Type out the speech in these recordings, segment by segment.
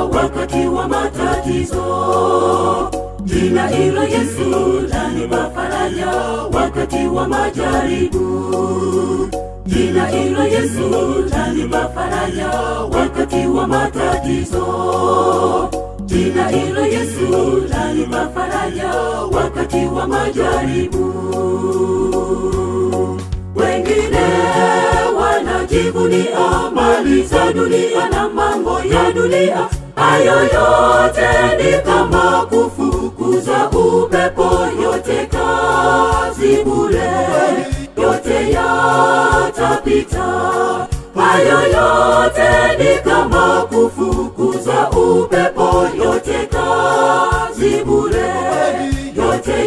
wakati wa matatizo. Jina hilo Yesu lanipa faraja wakati wa majaribu. Jina hilo Yesu lanipa faraja wakati wa matatizo. Jina hilo Yesu lanipa faraja wakati wa majaribu. Wengine wanajivunia mali za dunia na mambo ya dunia, hayo yote ni kama kufukuza upepo, yote kazi bure, yote yatapita. Hayo yote ni kama kufukuza upepo, yote kazi bure, yote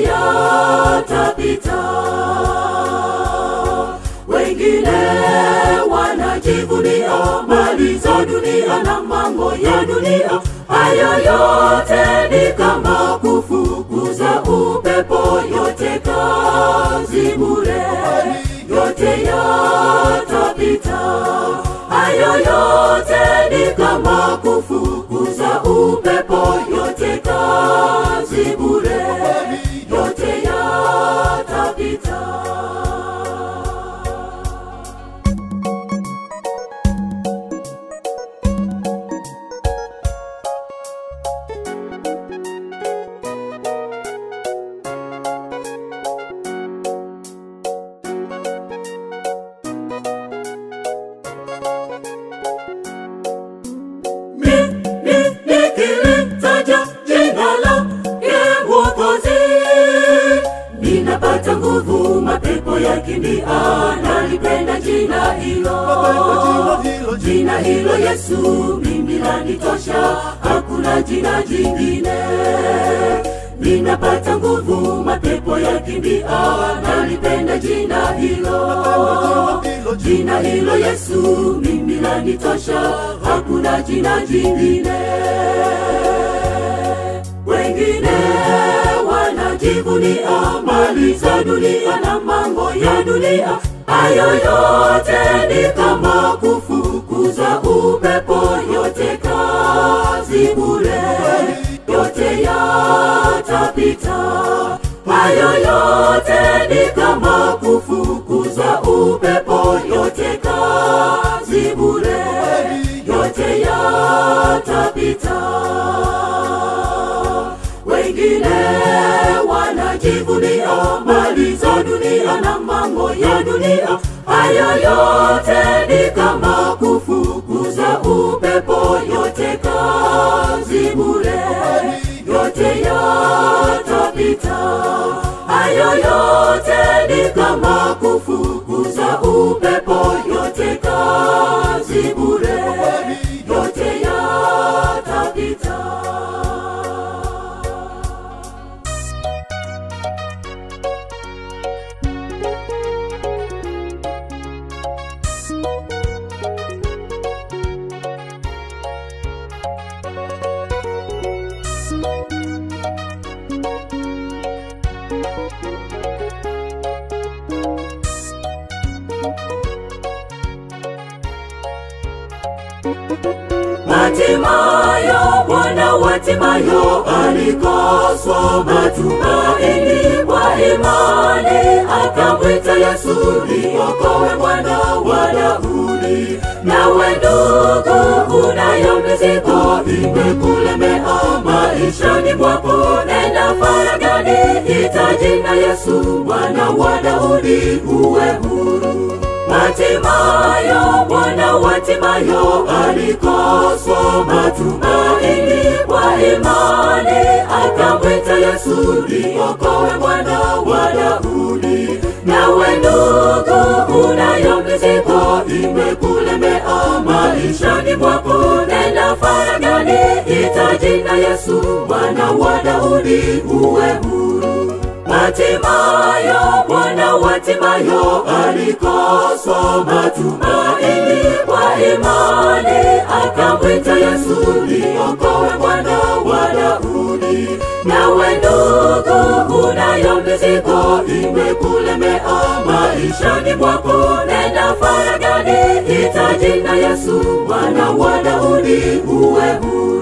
yatapita. Wengine wanajivunia mali za dunia na mambo ya dunia, hayo yote ni kama kufukuza upepo, yote kazi bure, yote yatapita. Hayo yote ni kama kufukuza upepo, yote kazi bure, yote yatapita. nikilitaja jina lake Mwokozi, ninapata nguvu, mapepo yakimbia. Nalipenda jina hilo, jina hilo Yesu, mimi lanitosha, hakuna jina jingine. Ninapata nguvu, mapepo yakimbia. Nalipenda jina hilo, jina hilo Yesu, mimi lanitosha, hakuna jina jingine. Wengine wanajivunia mali za dunia na mambo ya dunia, hayo yote ni kama kufukuza upepo, yote kazi bure, yote yatapita. Hayo yote ni kama kufukuza upepo, yote kazi bure, yote yatapita. Wengine wanajivunia mali za dunia na mambo ya dunia, hayo yote ni kama kufukuza upepo, yote kazi bure, yote yatapita. Hayo yote ni kama kufukuza upepo, yote kazi bure, yote yatapita. Hatimayo Bwana wa Timayo alikoswa matumaini kwa imani, akamwita Yesu niokoe mwana wa Daudi. Nawe ndugu, unayo mizigo imekulemea maishani mwako, nenda faragani, ita jina Yesu mwana wa Daudi, uwe huru. Hatimayo Bwana wa Timayo alikoswa matumaini kwa imani, akamwita Yesu niokoe mwana wa Daudi. Nawe ndugu, unayo mizigo imekulemea maishani mwako, nenda faragani, ita jina Yesu mwana wa Daudi, uwe huru. Hatimayo Bwana wa Timayo alikoswa matumaini kwa imani, akamwita Yesu niokoe mwana wa Daudi. Nawe ndugu, unayo mizigo imekulemea maishani mwako, nenda faragani, ita jina Yesu mwana wa Daudi, uwe huru.